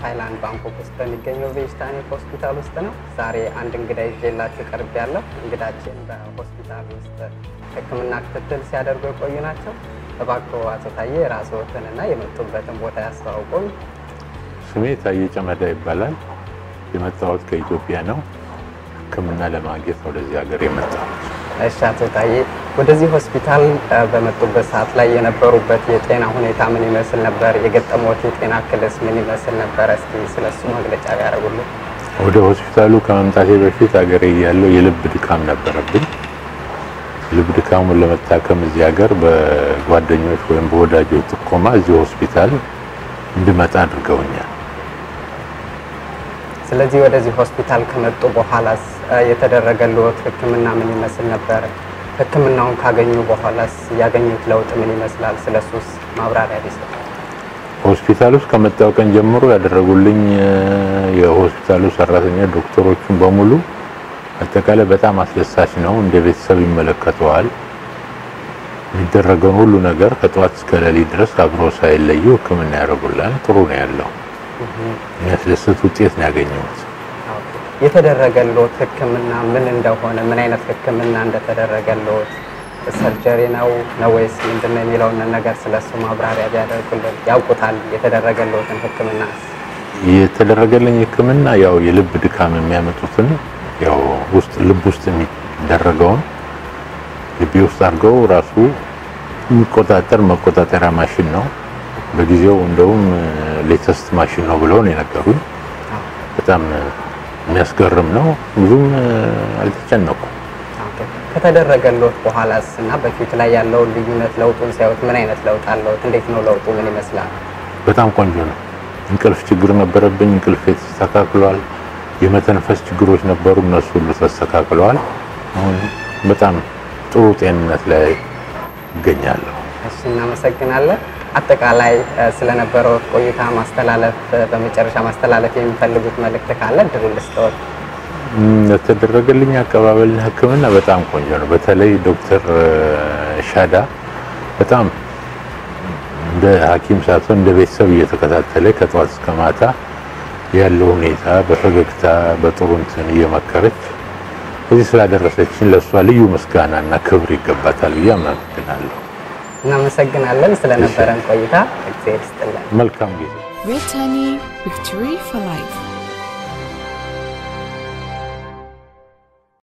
ታይላንድ ባንኮክ ውስጥ በሚገኘው ቬጅታኒክ ሆስፒታል ውስጥ ነው። ዛሬ አንድ እንግዳ ይዤላችሁ ቀርብ ያለው እንግዳችን በሆስፒታል ውስጥ ሕክምና ክትትል ሲያደርጉ የቆዩ ናቸው። እባክዎ አቶ ታዬ ራስዎትንና የመጡበትን ቦታ ያስተዋውቁን። ስሜ ታዬ ጨመዳ ይባላል። የመጣሁት ከኢትዮጵያ ነው። ሕክምና ለማግኘት ወደዚህ ሀገር የመጣሁት። እሺ አቶ ታዬ ወደዚህ ሆስፒታል በመጡበት ሰዓት ላይ የነበሩበት የጤና ሁኔታ ምን ይመስል ነበር? የገጠሞት የጤና እክልስ ምን ይመስል ነበር? እስኪ ስለሱ መግለጫ ቢያደርጉልን። ወደ ሆስፒታሉ ከመምጣቴ በፊት ሀገሬ እያለሁ የልብ ድካም ነበረብኝ። ልብ ድካሙን ለመታከም እዚህ ሀገር በጓደኞች ወይም በወዳጆች ጥቆማ እዚህ ሆስፒታል እንድመጣ አድርገውኛል። ስለዚህ ወደዚህ ሆስፒታል ከመጡ በኋላስ የተደረገልዎት ሕክምና ምን ይመስል ነበር? ሕክምናውን ካገኙ በኋላስ ያገኙት ለውጥ ምን ይመስላል? ስለሱስ ማብራሪያ ቢሰጡ። ሆስፒታል ውስጥ ከመጣው ቀን ጀምሮ ያደረጉልኝ የሆስፒታሉ ሰራተኛ ዶክተሮቹን በሙሉ አጠቃላይ በጣም አስደሳች ነው። እንደ ቤተሰብ ይመለከተዋል። የሚደረገውን ሁሉ ነገር ከጠዋት እስከ ሌሊት ድረስ አብሮ ሳይለዩ ሕክምና ያደርጉላል። ጥሩ ነው ያለው። የሚያስደስት ውጤት ነው ያገኘሁት። የተደረገልዎት ሕክምና ምን እንደሆነ ምን አይነት ሕክምና እንደተደረገልዎት ሰርጀሪ ነው ነው ወይስ ምንድን ነው የሚለውን ነገር ስለሱ ማብራሪያ ቢያደርጉልን። ያውቁታል የተደረገልዎትን ሕክምና? የተደረገልኝ ሕክምና ያው የልብ ድካም የሚያመጡትን ያው ውስጥ ልብ ውስጥ የሚደረገውን ልቤ ውስጥ አድርገው ራሱ የሚቆጣጠር መቆጣጠሪያ ማሽን ነው። በጊዜው እንደውም ሌተስት ማሽን ነው ብለው ነው የነገሩኝ። በጣም የሚያስገርም ነው። ብዙም አልተጨነቁም። ከተደረገልዎት በኋላስ እና በፊት ላይ ያለውን ልዩነት ለውጡን ሲያዩት ምን አይነት ለውጥ አለዎት? እንዴት ነው ለውጡ? ምን ይመስላል? በጣም ቆንጆ ነው። እንቅልፍ ችግር ነበረብኝ፣ እንቅልፍ ተስተካክሏል። የመተንፈስ ችግሮች ነበሩ፣ እነሱ ሁሉ ተስተካክለዋል። አሁን በጣም ጥሩ ጤንነት ላይ ይገኛለሁ። እሺ፣ እናመሰግናለን። አጠቃላይ ስለነበረው ቆይታ ማስተላለፍ በመጨረሻ ማስተላለፍ የሚፈልጉት መልእክት ካለ እድሉ ልስጥዎት። የተደረገልኝ አቀባበልና ሕክምና በጣም ቆንጆ ነው። በተለይ ዶክተር ሻዳ በጣም እንደ ሐኪም ሳትሆን እንደ ቤተሰብ እየተከታተለ ከጠዋት እስከ ማታ ያለው ሁኔታ በፈገግታ በጥሩ እንትን እየመከረች እዚህ ስላደረሰችን ለእሷ ልዩ ምስጋናና ክብር ይገባታል ብዬ አመሰግናለሁ። እናመሰግናለን ስለነበረን ቆይታ እግዚአብሔር ይስጥልን። መልካም ጊዜ። Red Tiny Victory for Life.